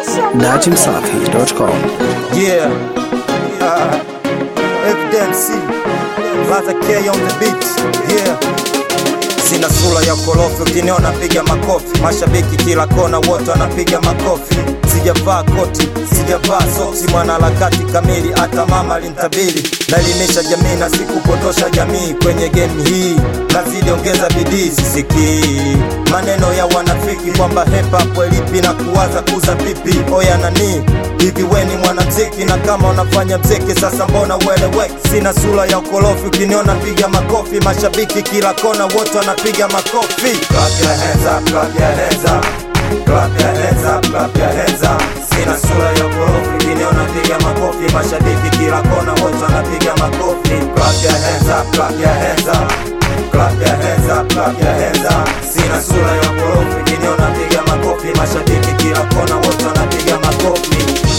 dachimsafi.com. Yeah. Uh, Evidence. Laza K on the beat. Yeah. Sina sura ya korofi, ukiniona piga makofi. Mashabiki kila kona, wote wanapiga makofi. Sijavaa koti, sijavaa soksi, mwanaharakati kamili, hata mama alintabiri. Naelimisha jamii na sikupotosha jamii kwenye game hii, nazidi ongeza bidii, sisikii maneno ya wanafiki kwamba hip hop elipi na kuwaza kuza pipi. Oya nani hivi, weni mwanamziki na kama unafanya mziki sasa, mbona ueleweki? Sina sura ya ukorofi, ukiniona piga makofi. Mashabiki kila kona, wote wanapiga makofi. Clap your hands up, clap your hands up. Clap your hands up, clap your hands up. Sina sura ya ukorofi, ukiniona piga makofi. Mashabiki kila kona, wote wanapiga makofi. Clap your hands up, clap your hands up. Clap your hands up, clap your hands up. Sina sura ya ukorofi, ukiniona piga makofi. Mashabiki kila kona, wote wanapiga makofi.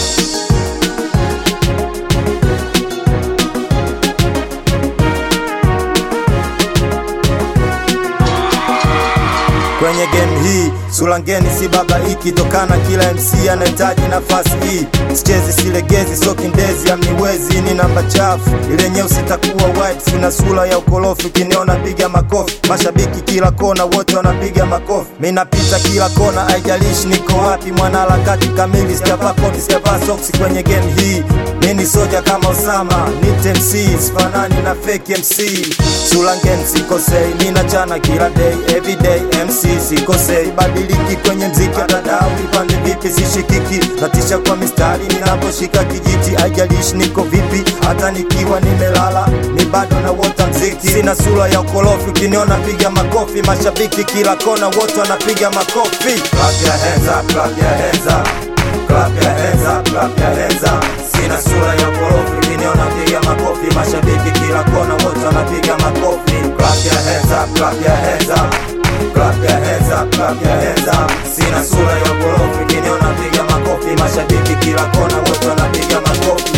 kwenye game hii sulangeni si baba iki tokana kila mc anahitaji nafasi hii sichezi silegezi sokindezi amniwezi ni namba chafu ile nyeusi takuwa white sina sura ya ukorofi ukiniona piga makofi mashabiki kila kona wote wanapiga makofi mi napita kila kona haijalishi niko wapi mwanaharakati kamili sijavaa koti sijavaa soksi kwenye game hii mi ni soja kama Osama nite MC sifanani na fake MC Sulangen sikosei mi nachana kila day everyday MC sikosei badiliki kwenye mziki hata dau ipande vipi sishikiki natisha kwa mistari ninaposhika kijiti haijalishi niko vipi hata nikiwa nimelala ni bado na wota mziki sina sura ya ukorofi ukiniona piga makofi mashabiki kila kona wote wanapiga makofi clap your hands up clap your hands up Clap your hands up, clap your hands up. Sina sura ya ukorofi, ukiniona piga makofi. Mashabiki kila kona, wote wanapiga makofi. Clap your hands up, clap your hands up. Clap your hands up, clap your hands up. Sina sura ya ukorofi, ukiniona piga makofi. Mashabiki kila kona, wote wanapiga makofi.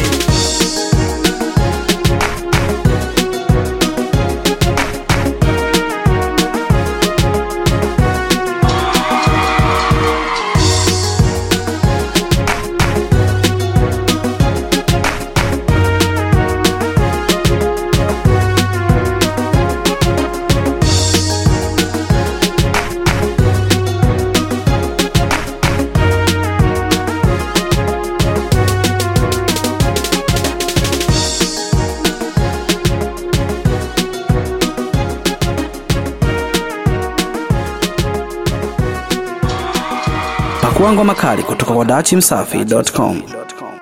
Pakua ngoma kali kutoka kwa dachimsafi.com.